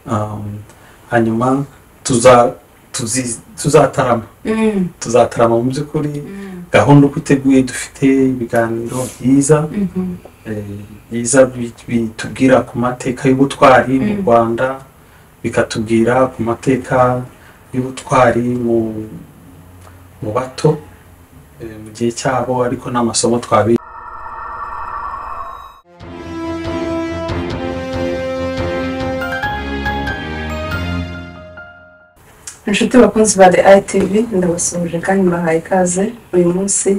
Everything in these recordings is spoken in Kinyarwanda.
Um, hanyuma tuza tuzi- tuzatarama Mm, tuzatarama mu by'ukuri mm, gahunda uko iteguye dufite ibiganiro byiza mhm, eh, byiza bi- bitubwira ku mateka y'ubutwari mu Mm. rwanda bikatubwira ku mateka y'ubutwari mu mu bato eh, mu gihe cyabo ariko n'amasomo twabi inshuti bakunzi ba the itv ndabasuhuje kandi mbahaye ikaze uyu munsi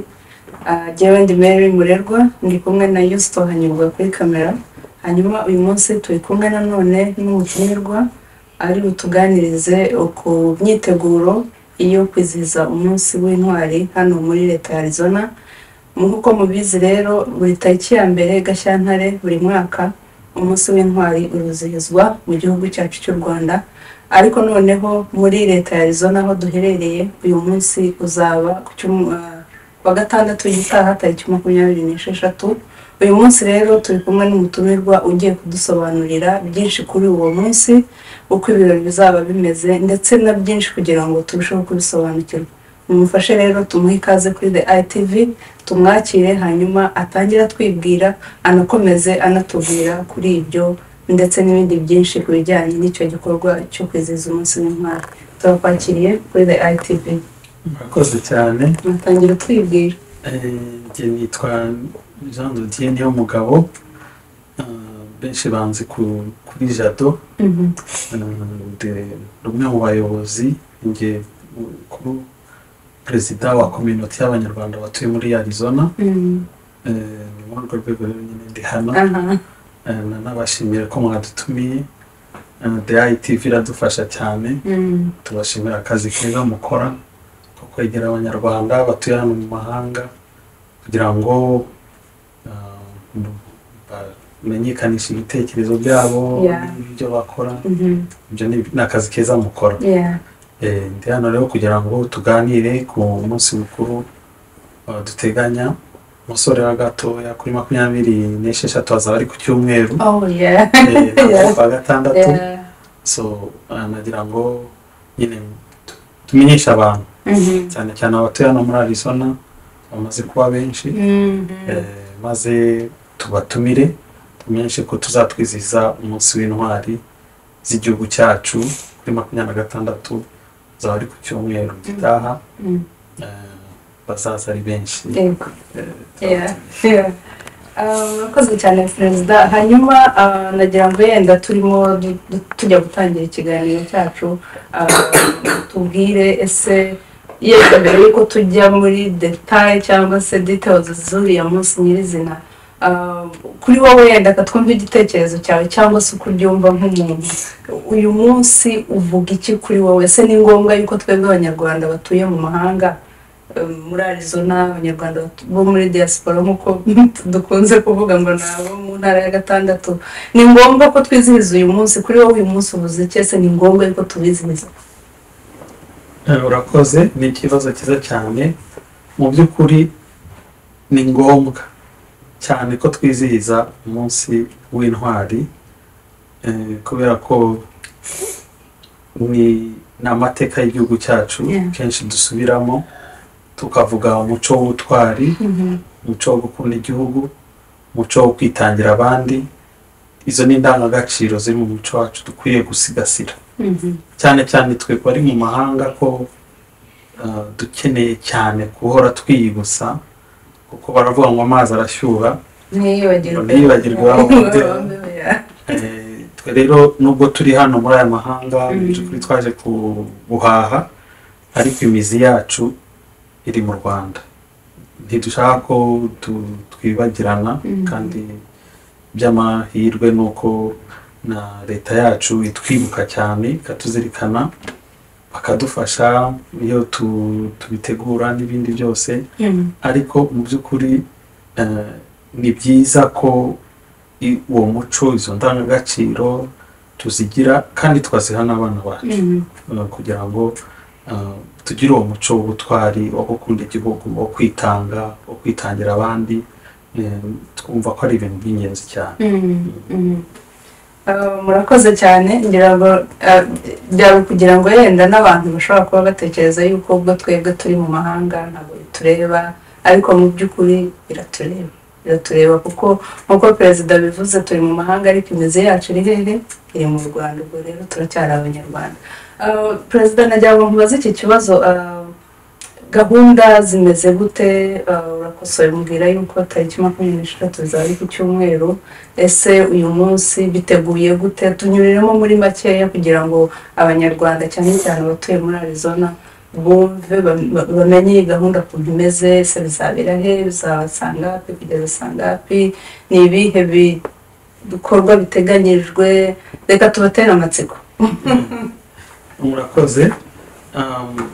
ah, jyewe ndi mary murerwa ndi kumwe na yusito hanyurwa kuri kamera hanyuma uyu munsi turi kumwe nanone n'umutumirwa ari butuganirize ku myiteguro iyo kwizihiza umunsi w'intwari hano muri leta ya arizona nk'uko mubizi rero buri tariki ya mbere gashyantare buri mwaka umunsi w'intwari uruzihizwa mu gihugu cyacu cy'u rwanda ariko noneho muri leta ya arizona aho duherereye uyu munsi uzaba ku cyum- ah, ku wa gatandatu gitaha tariki makumyabiri n'esheshatu uyu munsi rero turi kumwe n'umutumirwa ugiye kudusobanurira byinshi kuri uwo munsi uko ibirori bizaba bimeze ndetse na byinshi kugira ngo turusheho kubisobanukirwa mumufashe rero tumuhe ikaze kuri the itv tumwakire hanyuma atangire atwibwira anakomeze anatubwira kuri ibyo ndetse n'ibindi byinshi ku bijyanye n'icyo gikorwa cyo kwizihiza umunsi w'intwari turakwakiriye kuri the itv murakoze cyane mutangira twibwira Eh, njye nitwa jean dodier niyo mugabo Ah, benshi banzi ku- kuri jado Mhm, Ah, ndi umwe mu bayobozi njye kuri perezida wa kominote y'abanyarwanda batuye muri arizona mhm, Eh, ni muri urwo rwego rero nyine ndi hano aha Eh, na- nabashimira ko mwadutumiye Ah, the itv iradufasha cyane mhm, tubashimira akazi keza mukora ko kwegera abanyarwanda batuye hano mu mahanga kugira ngo ah, bamenyekanishe ibitekerezo byabo Yeah. n'ibyo bakora mhm, ibyo ni ni akazi keza mukora yeah, Eh, ndi hano rero kugira ngo tuganire ku munsi mukuru ah, duteganya umusore wa gatoya kuri makumyabiri n'esheshatu hazaba ari ku cyumweru oh yeah, eh, ntabwo kwa gatandatu yeah, so ah, nagira ngo nyine tu- tumenyeshe abantu mhm, cyane cyane abatuye hano muri arizona bamaze kuba benshi mhm, eh, maze tubatumire tumenyeshe ko tuzatwizihiza umunsi w'intwari z'igihugu cyacu kuri makumyabiri na gatandatu zaba ari ku cyumweru gitaha mhm, eh, bazaza ari benshi yego eh, Yeah, yeah. Ah, murakoze cyane perezida hanyuma ah, nagira ngo yenda turimo du- du- tujya gutangira ikiganiro cyacu ah, tubwire ese yenda mbere yuko tujya muri detaye cyangwa se details z'uriya munsi nyirizina ah, kuri wowe yenda katwumva igitekerezo cyawe cyangwa se uko ubyumva nk'umuntu uyu munsi uvuga iki kuri wowe ese ni ngombwa yuko twebwe abanyarwanda batuye mu mahanga um, muri arizona abanyarwanda batu- bo muri diaspora nk'uko dukunze kuvuga ngo ni abo mu ntara ya gatandatu ni ngombwa ko twizihiza uyu munsi kuri wowe uyu munsi uvuze iki ese ni ngombwa yuko tuwizihiza Eh, urakoze ni ikibazo cyiza cyane mu by'ukuri ni ngombwa cyane ko twizihiza umunsi w'intwari eh, kubera ko ni ni amateka y'igihugu cyacu Yeah. kenshi dusubiramo tukavuga umuco w'ubutwari umuco wo gukunda igihugu umuco wo kwitangira abandi izo ni indangagaciro ziri mu muco wacu dukwiye gusigasira cyane cyane twe bari mu mahanga ko uh, dukeneye cyane guhora twiyibutsa kuko baravuga ngo amazi arashyuha ntiyibagirwe Ntiyibagirwe aho uvuye. Yeah. Eh, twe rero nubwo turi hano muri aya mahanga Mm. mu by'ukuri twaje ku- guhaha ariko imizi yacu iri mu rwanda ntidushaka ko tu- twibagirana Mm. kandi by'amahirwe ni uko na leta yacu itwibuka cyane ikatuzirikana bakadufasha iyo tu- tubitegura n'ibindi byose Mhm. ariko mu by'ukuri eh, ni byiza ko i- uwo muco izo ndangagaciro tuzigira kandi tukaziha n'abana bacu Mhm. eh, kugira ngo eh, tugire uwo muco w'ubutwari wo gukunda igihugu wo kwitanga wo kwitangira abandi eh, twumva ko ari ibintu by'ingenzi cyane Mhm. Mhm. Ah, murakoze cyane ngira ngo ah, byaba kugira ngo yenda n'abantu bashobora kuba batekereza yuko ubwo twebwe turi mu mahanga ntabwo bitureba ariko mu by'ukuri biratureba biratureba kuko nk'uko perezida bivuze turi mu mahanga ariko imizi yacu iri hehe iri mu rwanda ubwo rero turacyari abanyarwanda Ah, perezida nagira ngo nkubaze iki kibazo ah, gahunda zimeze gute Ah, urakosoye mbwira yuko tariki makumyabiri n'eshatu zari ku cyumweru ese uyu munsi biteguye gute tunyuriremo muri makeya kugira ngo abanyarwanda cyane cyane abatuye muri arizona bumve bam- ba- bamenye iyi gahunda ukuntu imeze ese bizabera he bizasangapi kugeza sangapi ni ibihe bi- bikorwa biteganyijwe reka tubatere amatsiko murakoze Um,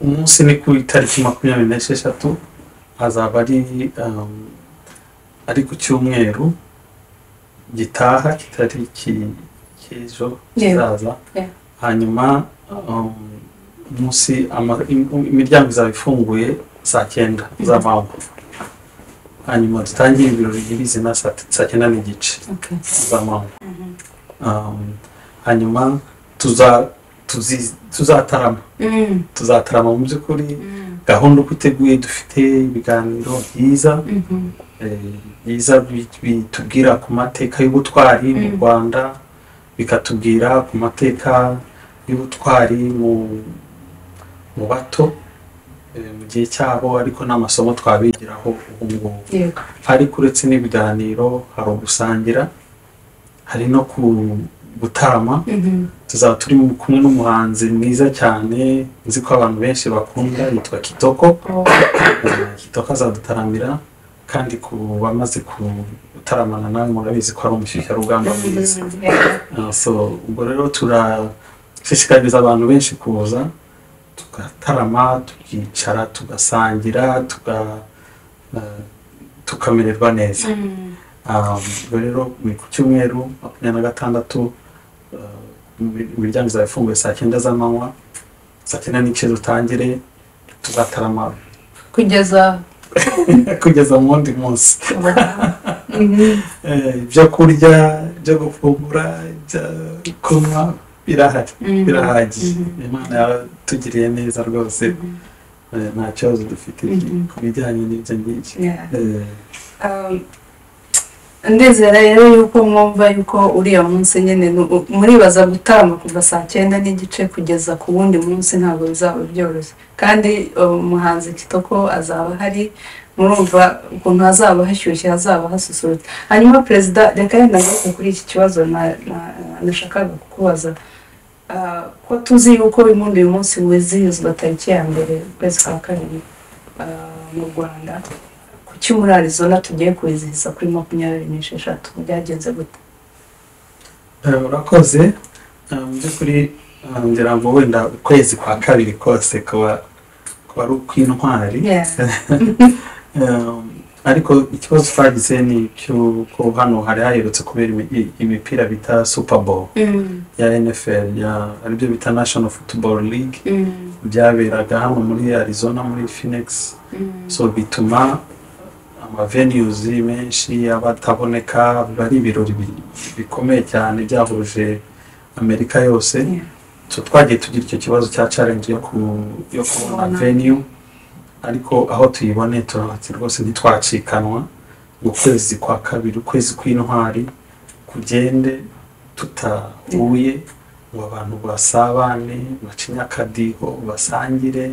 umunsi ni ku itariki makumyabiri n'esheshatu azaba ari um, ari ku cyumweru gitaha kitariki cy'ejo Yego. kizaza Yeah. hanyuma um, umunsi ama- im- imiryango izaba ifunguye saa cyenda z'amanywa hanyuma dutangire ibirori nyir'izina saa saa cyenda n'igice Okay. z'amanywa Um, hanyuma tuza tuzi- tuzatarama Mm, tuzatarama mu by'ukuri mm, gahunda uko iteguye dufite ibiganiro byiza mhm. eh, byiza bi- bitubwira ku mateka y'ubutwari mu Mm. rwanda bikatubwira ku mateka y'ubutwari mu mu bato eh, mu gihe cyabo ariko n'amasomo twabigiraho ubu ngubu Yego. ariko uretse n'ibiganiro hari ugusangira hari no ku- gutarama Mhm. tuzaba turi mu- kumwe n'umuhanzi mwiza cyane nzi ko abantu benshi bakunda yitwa kitoko Oh, Eh, kitoko azadutaramira kandi ku bamaze gutaramana nawe murabizi ko ari umushyushyarugamba mwiza mhm. Yeah. Ah, so ubwo rero turashishikariza abantu benshi kuza tugatarama tukicara tugasangira tuga eh, tukamererwa neza Mm. Ah, ubwo rero ni ku cyumweru makumyabiri na gatandatu ah, imir- imiryango izaba ifunguye saa cyenda z'amanywa saa cyenda n'igice dutangire tuzatarama Kugeza kugeza mu wundi munsi Mhm. Eh, ibyo kurya byo gufungura ibyo kunywa birahari Mhm. birahagije Mhm. imana yaratugiriye neza rwose Mhm. Eh, nta kibazo dufite Mhm. ku bijyanye n'ibyo ngibyo Yeah. Eh, Um, ndizera rero yuko mwumva yuko uriya munsi nyine ni u- muribaza gutarama kuva saa cyenda n'igice kugeza ku wundi munsi ntabwo bizaba byoroshye kandi uh, umuhanzi kitoko azaba ahari murumva ukuntu hazaba hashyushye hazaba hasusurutse hanyuma perezida reka yenda ngaruke kuri iki kibazo na- na- nashakaga kukubaza Ah, ko tuzi yuko impundu uyu munsi wizihizwa tariki ya mbere ukwezi kwa kabiri ah, mu rwanda kuki muri arizona tugiye kwizihiza kuri makumyabiri n'esheshatu byagenze gute Eh, urakoze Eh, mu by'ukuri eh, ngira ngo wenda ukwezi kwa kabiri kose kuba kuba ari ukw'intwari Eh, ariko ikibazo twagize ni cy'uko hano hari haherutse kubera imi- imipira bita super bowl Mm, ya nfl ya aribyo bita national football league mm, byaberaga hano muri arizona muri phoenix mm. so bituma amavenues menshi abataboneka bari ibirori bi- bikomeye cyane byahuje amerika yose Yeah. so twagiye tugira icyo kibazo cya challenge yo ku- yo kubona Kubona. venue ariko aho tuyibone turahatse rwose ntitwacikanwa ngo ukwezi kwa kabiri ukwezi kw'intwari kugende tutahuye ngo abantu basabane bace inyakadiho basangire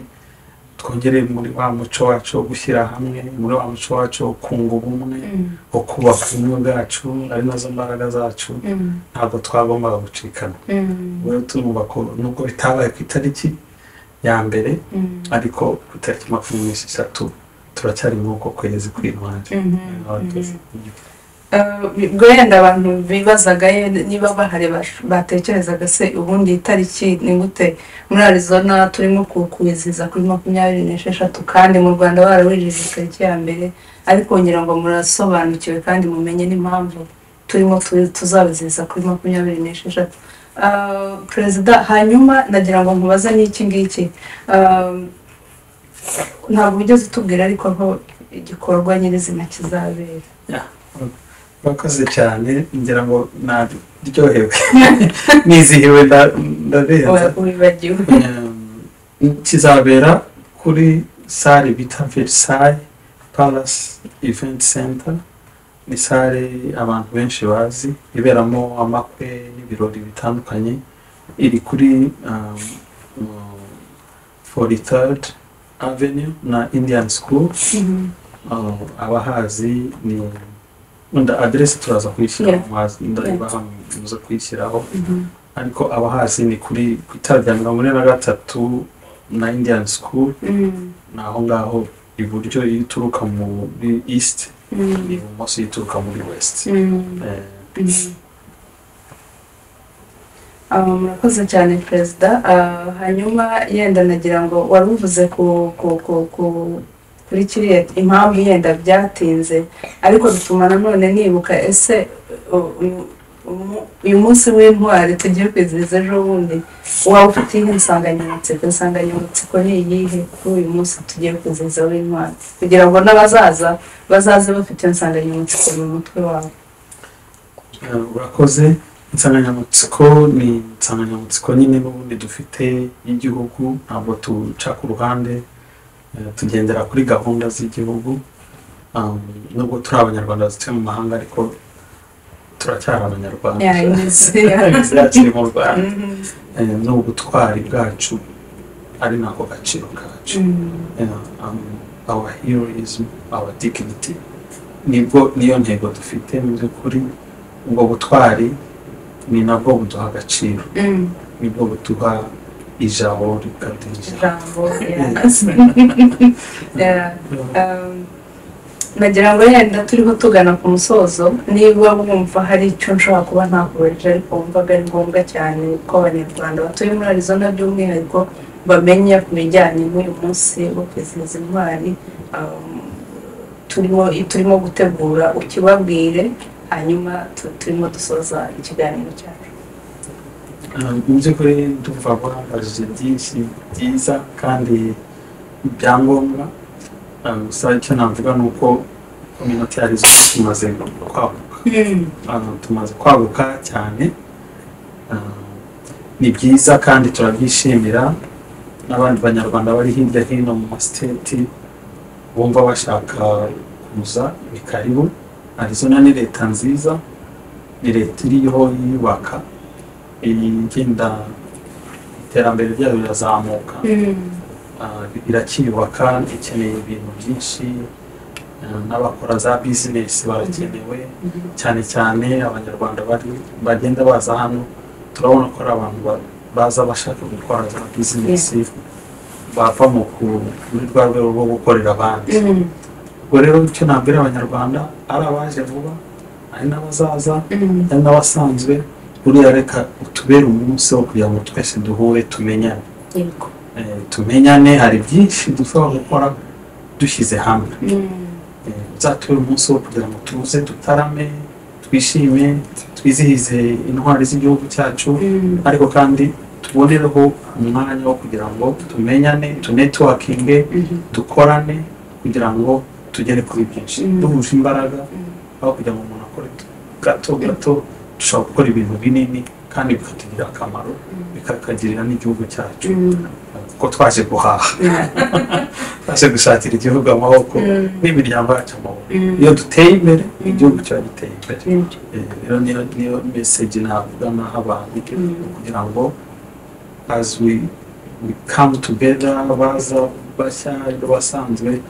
twongere muri wa muco wacu wo gushyira hamwe muri wa muco wacu wo kunga ubumwe Mm, wo kubaka ubumwe bwacu ari nazo mbaraga zacu mm, ntabwo twagombaga gucikana mm, rero turumva ko nubwo bitabaye ku itariki ya mbere mm, ariko ku itariki makumyabiri n'esheshatu turacyari muri uko kwezi kw'intwari mhm, mhm. Ah, ubwo wenda abantu bibazaga ye- niba bahari bash- batekerezaga se ubundi itariki ni gute muri arizona turimo ku- kwizihiza kuri makumyabiri n'esheshatu kandi mu rwanda barawijije tariki ya mbere ariko ngira ngo murasobanukiwe kandi mumenye n'impamvu turimo tu- tuzabizihiza kuri makumyabiri n'esheshatu Ah, perezida hanyuma nagira ngo nkubaze n'iki ngiki Ah, ntabwo ugeze utubwira ariko aho igikorwa nyirizina kizabera murakoze cyane ngira ngo naryohewe nizihiwe nda- ndarenza wibagiwe Um, kizabera kuri sale bita versailles palace event center ni sale abantu benshi bazi iberamo amakwe n'ibirori bitandukanye iri kuri um, um, 43rd avenue na indian school Mhm. Uh, abahazi ni wenda aderesi turaza kuyishyira Yeah. mu mazi Yeah. ndayibaha muze kuyishyiraho Mhm. ariko abahazi ni kuri ku itara rya mirongo ine na gatatu na indian school Mhm. ni aho ngaho iburyo iyo uturuka muri east Mhm. ibumoso iyo uturuka muri west Mhm. Eh, Mhm. Ah, murakoze cyane perezida Ah, hanyuma yenda nagira ngo wari uvuze ku ku ku ku kuri kiriya impamvu yenda byatinze ariko bituma nanone nibuka ese u- u- umu- uyu munsi w'intwari tugiye kwizihiza ejo bundi waba ufite iyihe nsanganyamatsiko insanganyamatsiko ni iyihe kuri uyu munsi tugiye kwizihiza w'intwari kugira ngo n'abazaza bazaze bafite iyo nsanganyamatsiko mu mutwe wabo eh, urakoze insanganyamatsiko ni insanganyamatsiko nyine n'ubundi dufite y'igihugu ntabwo tuca ku ruhande eh, tugendera kuri gahunda z'igihugu Um, nubwo turi abanyarwanda dutuye mu mahanga ariko turacyari abanyarwanda yayineze imizi yakiri mu rwanda Mhm. Eh, n'ubutwari bwacu ari nako gaciro kacu Mhm. Yeah, um, our heroism, our dignity nibwo niyo ntego dufite mu by'ukuri ubwo butwari ni nabwo buduha agaciro Mhm. nibwo buduha ijabo rikaduha ijambo yeah. Um, nagira ngo yenda turiho tugana ku musozo niba wumva hari icyo nshobora kuba ntakubarije ariko wumvaga ari ngombwa cyane ko abanyarwanda batuye muri arizona by'umwihariko bamenya ku bijyanye n'uyu munsi wo kwizihiza intwari um, turimo turimo gutegura ukibabwire hanyuma tu- turimo dusoza ikiganiro cyacu mu by'ukuri ndumva bambajije byinshi byiza kandi ibyangombwa Um, gusa icyo navuga ni uko kominote ya arizona tumaze kwaguka ahantu tumaze kwaguka cyane Ah, ni byiza kandi turabyishimira n'abandi banyarwanda bari hirya hino mu masiteti bumva bashaka kuza ni karibu arizona ni leta nziza ni leta iriho yiyubaka igenda iterambere ryayo rirazamuka Mm. Ah, irakiyubaka ikeneye ibintu byinshi Ah, n'abakora za bizinesi barakenewe Mhm. cyane cyane abanyarwanda bari bagenda baza hano turabona ko ari abantu ba- baza bashaka gukora za bizinesi bava mu ku- muri rwa rwego rwo gukorera abandi Mm. ubwo rero icyo nabwira abanyarwanda ari abaje vuba ari n'abazaza Mm. hari n'abasanzwe buriya reka utubere umunsi wo kugira ngo twese duhure tumenyane Yego. Eh, tumenyane hari byinshi dushobora gukora dushyize hamwe Mm. uzatubere umunsi wo kugira ngo tuze dutarame twishime twizihize intwari z'igihugu cyacu Mm. ariko kandi tubonereho umwanya wo kugira ngo tumenyane tunetwakinge Mhm. dukorane kugira ngo tugere kuri byinshi Mm. duhuje imbaraga Mm. aho kugira ngo umuntu akore gato gato dushobora gukora ibintu binini kandi bikatugirira akamaro bikakagirira n'igihugu cyacu Mm. kuko twaje guhaha Yeah. twaje gushakira igihugu amaboko Mm. n'imiryango yacu amaboko Mm. iyo duteye imbere Mm. igihugu kiba giteye imbere Mm. Eh, rero niyo niyo message navuga naha abantu Mm. kugira ngo as we we come together baza bashya basanzwe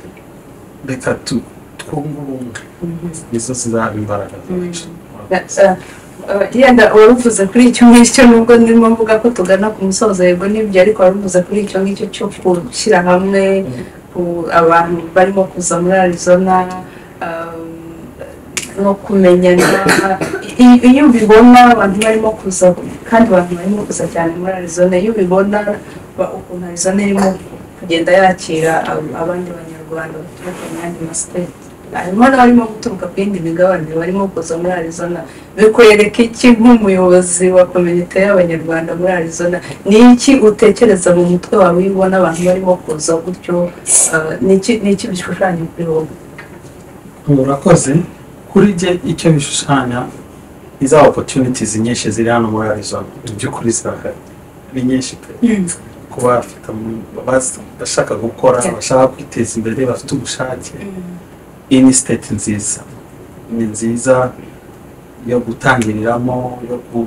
reka tu- twungurunge Mhm. nizo zizaba imbaraga zacu Eh, eh, yenda waruvuze kuri icyo ngicyo nubwo ndimo mvuga ko tugana ku musozo yego n'ibyo ariko waruvuze kuri icyo ngicyo cyo gushyira hamwe ku- abantu barimo kuza muri arizona um, no kumenyana I- i- iyo ubibona abantu barimo kuza kandi abantu barimo kuza cyane muri arizona iyo ubibona ba- ukuntu arizona irimo kugenda yakira ab- abandi banyarwanda baturuka mu yandi masiteti harimo n'abarimo guturuka ku yindi migabane barimo kuza muri arizona bikwereka iki nk'umuyobozi wa komite y'abanyarwanda muri arizona ni iki utekereza mu mutwe wawe iyo ubona abantu barimo kuza gutyo ah, ni iki ni iki bishushanya kuri wowe urakoze kuri jye icyo bishushanya ni za opportunities nyinshi ziri hano muri arizona mu by'ukuri zirahari ni nyinshi pe kuba bafite am- abas- abashaka gukora Yeah. abashaka kwiteza imbere bafite ubushake iyi ni state nziza ni nziza yo gutangiriramo yo ku-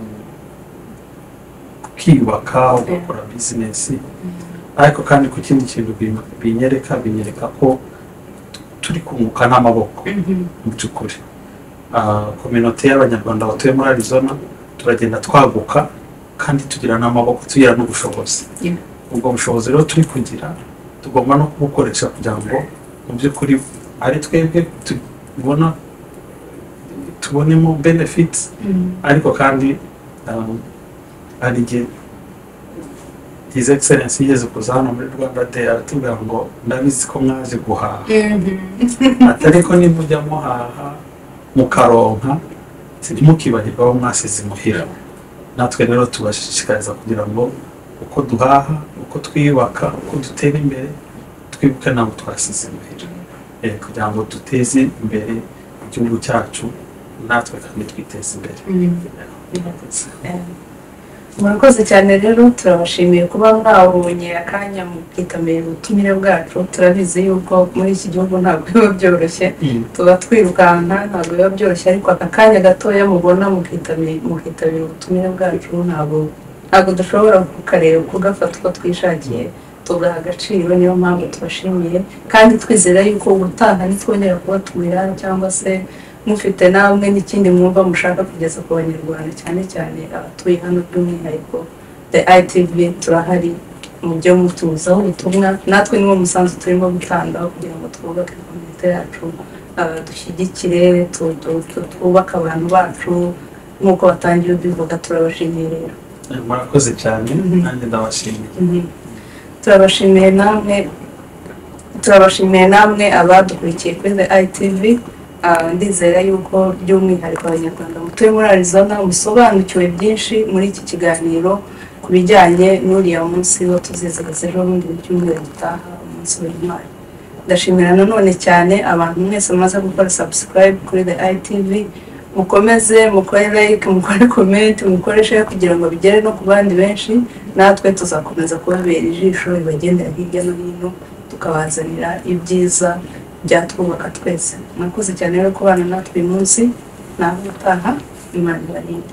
ukiyubaka ugakora bizinesi ariko kandi ku kindi kintu bin- binyereka binyereka ko tu- turi kunguka n'amaboko mu by'ukuri kominote y'abanyarwanda batuye muri arizona turagenda twaguka kandi tugira n'amaboko tugira n'ubushobozi Yeah. ubwo bushobozi rero turi kugira tugomba no kubukoresha kugira ngo mu by'ukuri ari twebwe tubona tubonemo benefits ariko kandi um, hari igihe his excellence yigeze kuza hano muri rwanda day aratubwira ngo ndabizi ko mwaje guhaha atari ko nimujya muhaha mukaronka ntimukibagirwe aho mwasize imuhira natwe rero tubashishikariza kugira ngo uko duhaha uko twiyubaka uko dutera imbere twibuke ntabwo twasize imuhira Eh, kugira ngo duteze imbere igihugu cyacu natwe kandi twiteze imbere murakoze cyane rero turabashimiye kuba mwabonye akanya mukitabira ubutumire bwacu turabizi yuko muri iki gihugu ntabwo biba byoroshye Mm. tuba twirukanka ntabwo biba byoroshye ariko aka kanya gatoya mubona mukitabira mukitabira ubutumire bwacu ntabwo ntabwo dushobora kukareba kugafata uko twishakiye tugaha agaciro niyo mpamvu tubashimiye kandi twizera yuko ubutaha nitwongera kubatumira cyangwa se mufite namwe n'ikindi mwumva mushaka kugeza ku banyarwanda cyane cyane abatuye hano by'umwihariko the itv turahari mujye mutuzaho ubutumwa natwe niwo musanzu turimo gutanga kugira ngo twubake komite yacu ah, dushyigikire tu- tu- tu- twubake abantu bacu nk'uko batangiye ubivuga turabashimiye rero Eh, murakoze cyane Mhm. nanjye ndabashimiye Mhm. turabashimiye namwe turabashimiye namwe abadukurikiye kuri the itv Ah, ndizera yuko by'umwihariko abanyarwanda mutuye muri arizona musobanukiwe byinshi muri iki kiganiro ku bijyanye n'uriya munsi wo tuzizihiza ejo bundi mu cyumweru gitaha umunsi w'intwari ndashimira nanone cyane abantu mwese mumaze gukora subscribe kuri the itv mukomeze mukore like mukore comment mukore share kugira ngo bigere no ku bandi benshi natwe tuzakomeza kubabera ijisho ribagendera hirya no hino tukabazanira ibyiza byatwubaka twese murakoze cyane rero kubana natwe uyu munsi nawe utaha imana ibarinde